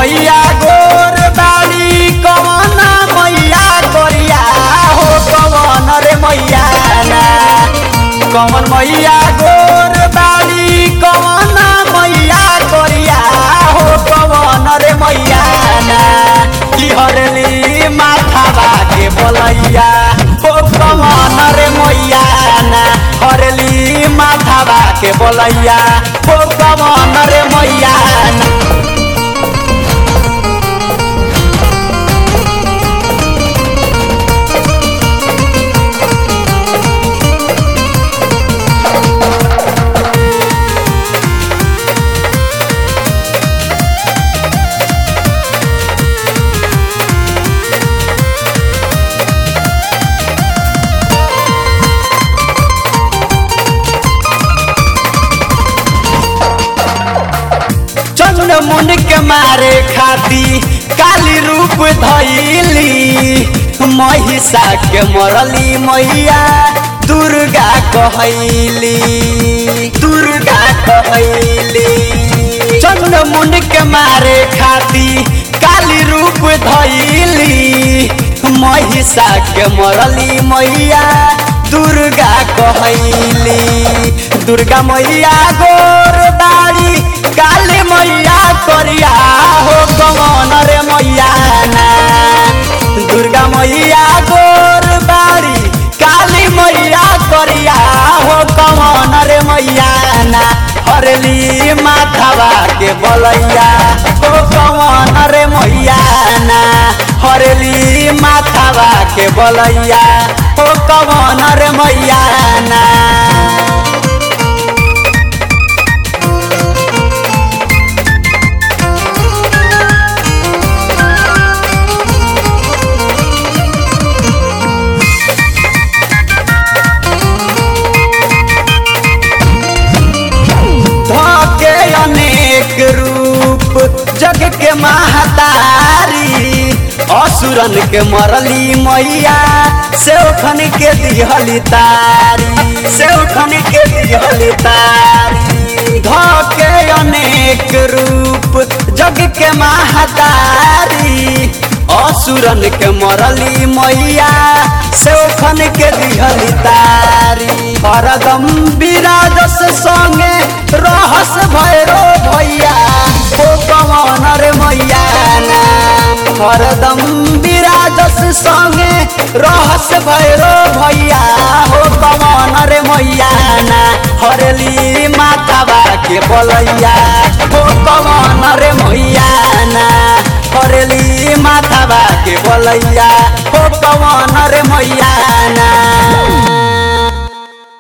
मैया गोर बाड़ी कवन मैया करिया हो कवन रे मैया ना कवन मैया गोर बाड़ी कवन मैया करिया हो कवन रे मैया ना की हरली माथा बाके बोलैया हो कवन रे मैया ना हरली माथा बाके बोलैया हो कवन रे मैया ना चंद्र मुन के मारे खाती काली रूप धैली महिषा के मरली मैया दुर्गा कहैली दुर्गा कहैली चंद्र मुन के मारे खाती काली रूप धैली महिषा के मरली मैया दुर्गा कहैली दुर्गा मैया गोर बाड़ी काली मैया करिया हो कमन रे मैया ना दुर्गा मैया गोर बाड़ी काली मैया करिया हो कमन रे मैया ना हरली माथावा के बलैया हो कमन रे मैया ना हरली माथावा के बलैया हो कमन रे मैया ना धके अनेक रूप जग के महतारी असुरन के मरली मैया सेवखन के दिहली तारी सेवखन के दिहली तारी धके अनेक रूप जग के महतारी असुरन के मरली मैया सेवखन के दिहली तारी हरदम विराजस संगे रहस भैरो भैया हो कमन रे मैया ना हरदम विराजस संगे रहस भैरो भैया हो कमन रे मैया ना हरली माता बा के बोलैया हो कमन रे मैया ना हरली माथा बा के बोलैया हो कमन रे मैया ना